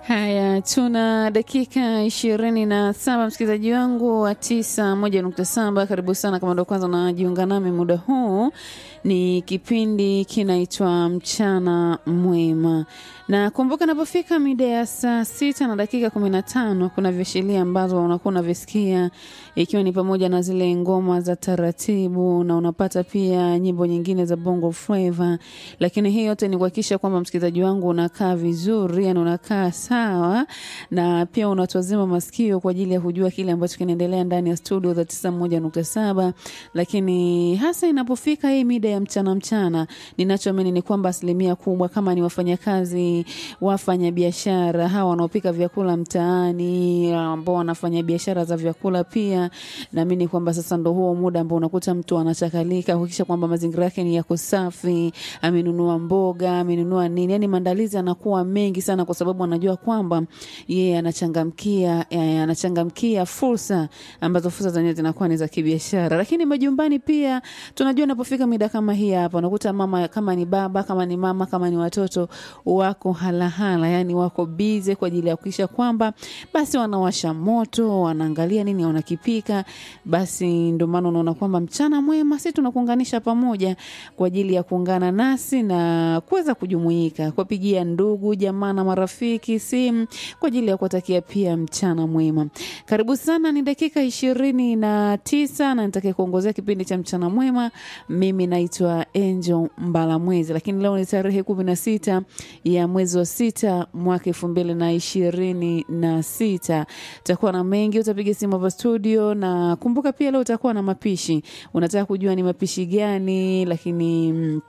Haya, tuna dakika ishirini na saba msikilizaji wangu wa tisa moja nukta saba. Karibu sana kama ndo kwanza unajiunga nami muda huu, ni kipindi kinaitwa mchana mwema, na kumbuka, napofika mida ya saa sita na dakika kumi na tano kuna viashiria ambazo unakuwa unavisikia, ikiwa ni pamoja na zile ngoma za taratibu, na unapata pia nyimbo nyingine za bongo flava, lakini hii yote ni kuhakikisha kwamba msikilizaji wangu unakaa vizuri, yani unakaa sawa na pia unatwazima masikio kwa ajili ya kujua kile ambacho kinaendelea ndani ya studio za tisa moja nukta saba lakini hasa inapofika hii mida ya mchana mchana, ninachoamini ni kwamba asilimia kubwa kama ni wafanyakazi, wafanya biashara hawa wanaopika vyakula mtaani, ambao wanafanya biashara za vyakula pia, naamini kwamba sasa ndo huo muda ambao unakuta mtu anachakalika kuhakikisha kwamba mazingira yake ni yako safi, amenunua mboga, amenunua nini, yani maandalizi anakuwa mengi sana, kwa sababu anajua kwamba yeye anachangamkia eh, anachangamkia fursa ambazo fursa zenyewe zinakuwa ni za kibiashara. Lakini majumbani pia tunajua inapofika mida kama hii hapa, unakuta mama kama ni baba kama ni mama kama ni watoto wako halahala, yani wako bize kwa ajili ya kuhakikisha kwamba basi wanawasha moto, wanaangalia nini wanakipika. Basi ndio maana unaona kwamba mchana mwema, si tunakuunganisha pamoja kwa ajili ya kuungana nasi na kuweza kujumuika, kuwapigia ndugu jamaa na marafiki simu kwa ajili ya kuwatakia pia mchana mwema. Karibu sana, ni dakika ishirini na tisa na nitake kuongozea kipindi cha mchana mwema. Mimi naitwa Angel Mbalamwezi, lakini leo ni tarehe kumi na sita ya mwezi wa sita mwaka elfu mbili na ishirini na sita. Utakuwa na mengi, utapiga simu hapa studio, na kumbuka pia leo utakuwa na mapishi. Unataka kujua ni mapishi gani, lakini mm,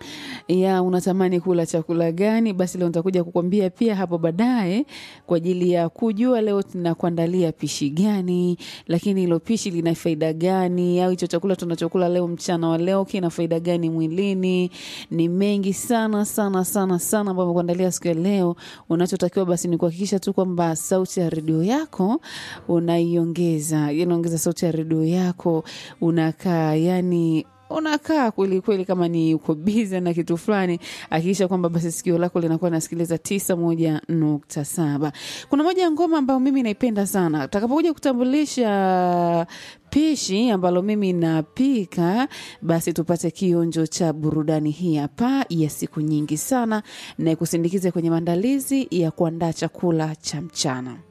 ya unatamani kula chakula gani? Basi leo nitakuja kukwambia pia hapo baadaye, kwa ajili ya kujua leo tunakuandalia pishi gani, lakini hilo pishi lina faida gani, au hicho chakula tunachokula leo mchana wa leo kina faida gani mwilini. Ni mengi sana sana sana sana ambayo kuandalia siku ya leo. Unachotakiwa basi ni kuhakikisha tu kwamba sauti ya redio yako unaiongeza, yani ongeza sauti ya redio yako, unakaa yani unakaa kweli kweli, kama ni uko bize na kitu fulani, hakikisha kwamba basi sikio lako linakuwa nasikiliza tisa moja nukta saba. Kuna moja ya ngoma ambayo mimi naipenda sana, takapokuja kutambulisha pishi ambalo mimi napika, basi tupate kionjo cha burudani hii hapa ya siku nyingi sana, na ikusindikize kwenye maandalizi ya kuandaa chakula cha mchana.